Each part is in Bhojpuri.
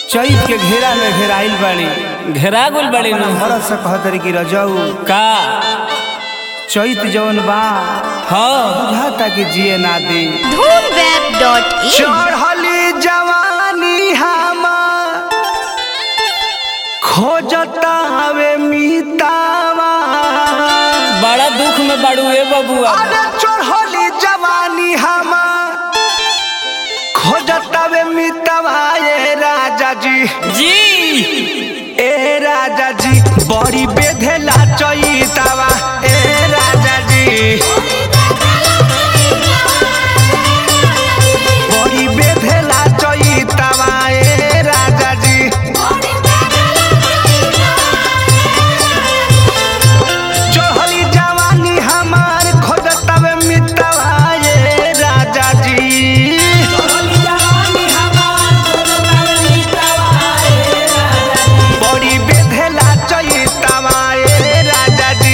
चैत के घेरा में घेराइल बाड़ी घेरा गुल बड़ी नु भरत से कहतरी कि रजऊ का चैत जौन बा हाँ बुझाता कि जिए ना दे धूमवेब.in चढ़ली जवानी हमार खोजता हवे मीतावा बड़ा दुख में बड़ू ए बबुआ अरे चढ़ली जवानी हमार खोजता हवे मीतावा ए राजा जी जी ए राजा जी बड़ी बेधेला चैतावा ए राजा जी बड़ी बेधेला चैतावा ए राजा जी चढ़ली जवानी हमार खोजतवे मितवा ये राजा जी बड़ी बेधेला चैतावा ये राजा जी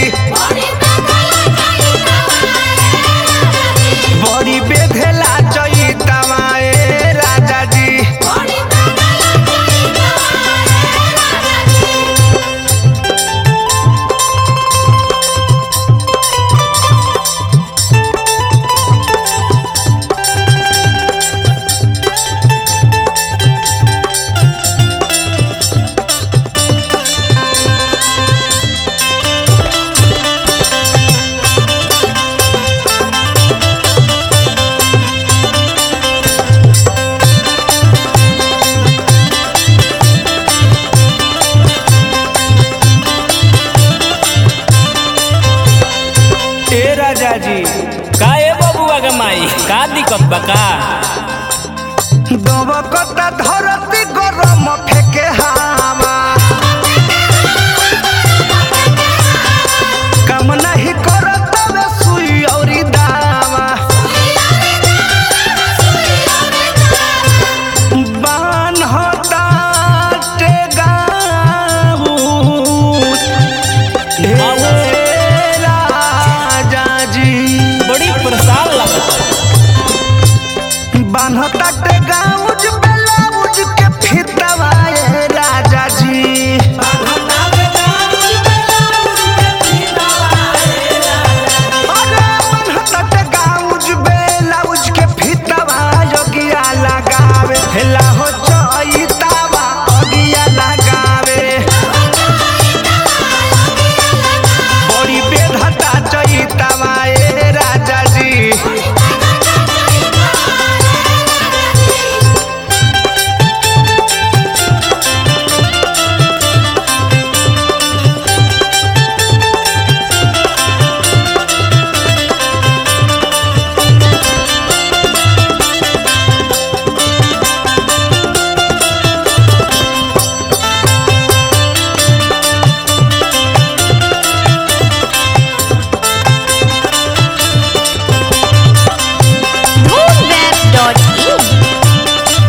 बड़ी बेधेला चैतावा ये राजा जी ए राजा जी का ए बबुआ के माई का दिक्कत बा का दबकता धरती गरम फेके हावा काम नहीं करत वे सुई औरी दावा बान होता टेगाऊ ए राजा जी बड़ी परेशान लगता बान्हता के गाउज ब्लाउज के फितवा ए राजा जी अरे बान्हता के गाउज ब्लाउज के फितवा योगिया लगावे हेला हो चैतावा अगिया लगावे बड़ी बेधता चैतावा ए राजा जी धूमवेब.in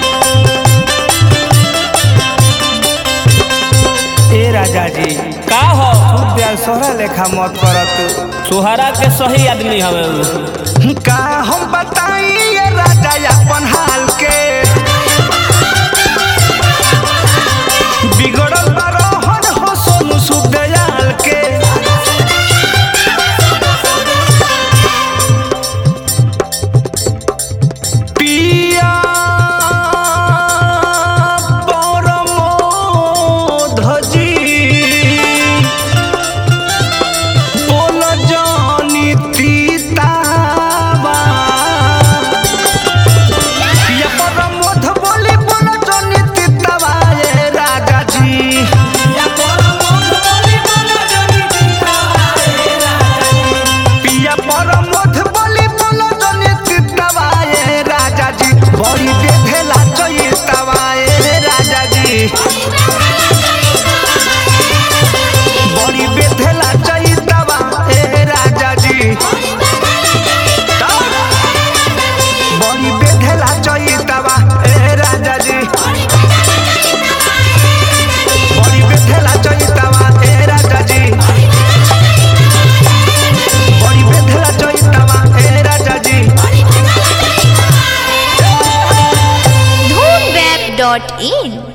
ए राजा जी का हो प्यार सोहरा लेखा मत करत सुहारा के सही आदमी हवे उ। का हम बताई ये राजा अपन हाल के बिगड़ल बरहन हो सोनू सुदयाल के पिया परमोधजी बोल जानी तीतावा पिया परमोध बोली बोल जानी तीतावा ये राजा जी पिया परमोध बोली बोल जानी तीतावा ये राजा जी बड़ी बेधेला चैतावा ये राजा जी बड़ी बेधेला चैतावा ए राजा जी बड़ी बेधेला चैतावा ए राजा जी बड़ी बेधेला चैतावा ए राजा जी बड़ी बेधेला चैतावा ए राजा जी धूमवेब.in